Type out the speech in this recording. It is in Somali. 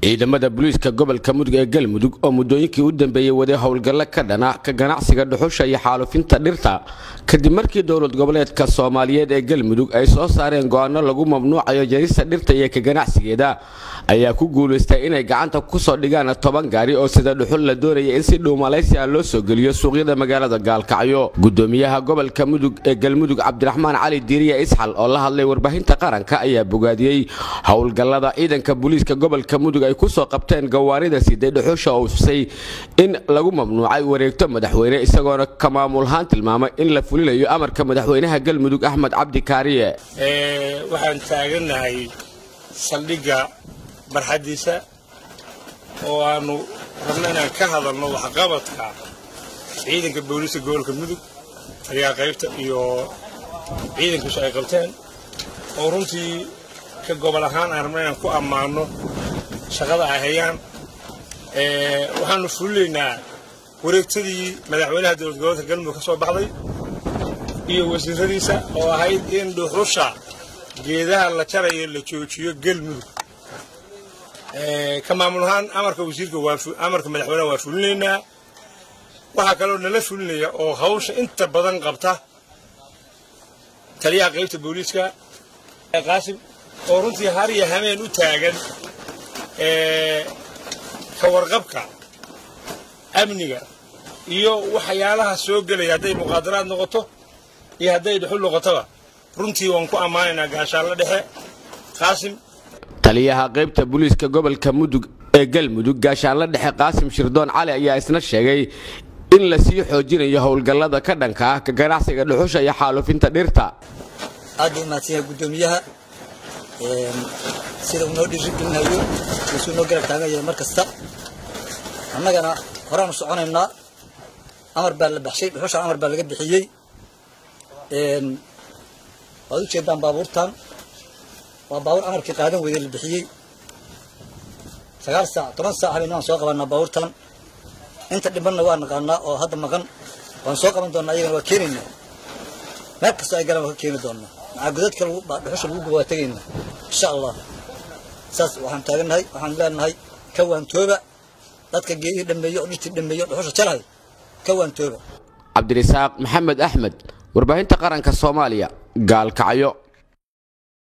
ciidamada booliiska gobolka mudug ee galmudug oo muddooyinkii u dambeeyey waday howlgallo ka dhana ka ganacsiga dhuxusha iyo xaalufinta dhirta kadib markii dowlad goboleedka soomaaliyeed ee galmudug ay soo saareen go'aano lagu mamnuucayo jarista dhirta iyo ka ganacsigeeda ayaa ku guulaystay inay gacanta kusoo dhigaan toban gaari oo sida dhuxul la doonaya in si dhow malaysia loo soo geliyo suuqyada magaalada gaalkacyo gudoomiyaha gobolka mudug ee galmudug cabdiraxmaan cali diiriya isxal oo la hadlay warbaahinta qaranka ayaa bogaadiyey howlgallada ciidanka booliiska gobolka mudug ay kusoo qabteen gawaarida siday dhuxusha oo usay in lagu mamnuucay wareegto madaxweyne isagoona ka maamulahaan tilmaamay in la fulinayo amarka madaxweynaha galmudug axmed cabdi kaariye waxaan taagannahay saldhigga barxaddiisa oo aanu rabno inaan ka hadalno waxqabadka ciidanka booliiska gobolka mudug ayaa qaybta iyo ciidankiisu ay qabteen oo runtii ka gobol ahaan aan rabno inaan ku ammaanno shaqada ay hayaan waxaanu fulinaynaa wareegtadii madaxweynaha dowlad goboleedka galmudug ka soo baxday iyo wasiiradiisa oo ahayd in dhuxusha geedaha la jarayo la joojiyo galmudug ka maamul ahaan amarka wasiirka amarka madaxweynaha waa fulinaynaa waxaa kaloo nala fulinaya oo hawsha inta badan qabta taliyaha qaybta booliiska qaasim oo runtii har iyo hameen u taagan ka warqabka amniga iyo waxyaalaha soo gelaya hadday muqaadaraad noqoto iyo hadday dhuxul noqotoba runtii waan ku ammaanaynaa gaashaanla dhexe qaasim taliyaha qaybta booliiska gobolka mudug ee galmudug gaashaanla dhexe qaasim shirdoon cali ayaa isna sheegay in la sii xoojinayo howlgallada ka dhanka ah ka ganacsiga dhuxusha iyo xaalufinta dhirta aad buu umahadsan yahay guddoomiyaha sida uu noo dhiirigelinayo isuu noo garab taagan yahay mar kasta annagana horaanu soconaynaa amar baa la baxshay dhuxusha amar baa laga bixiyey waad u jeedaan baabuurtan waa baabuur amarkii qaadan weyday la bixiyey sagaal saac toban saac habeen waan soo qabanaa baabuurtan inta dhibanna waa naqaanaa oo hadda maqan waan soo qaban doonaa ayagana waa keenaynaa meel kastoo ay galaan waa ka keeni doonaa maxaa godadka dhuxusha lagu guba waa tegaynaa insha allah saas waxaan taagannahay waxaan leenahay ka waantooba dadka geedihii dhameeyo oo dhirtii dhameeyo dhuxusha jalahay ka waantooba cabdirisaaq maxamed axmed warbaahinta qaranka soomaaliya gaalkacyo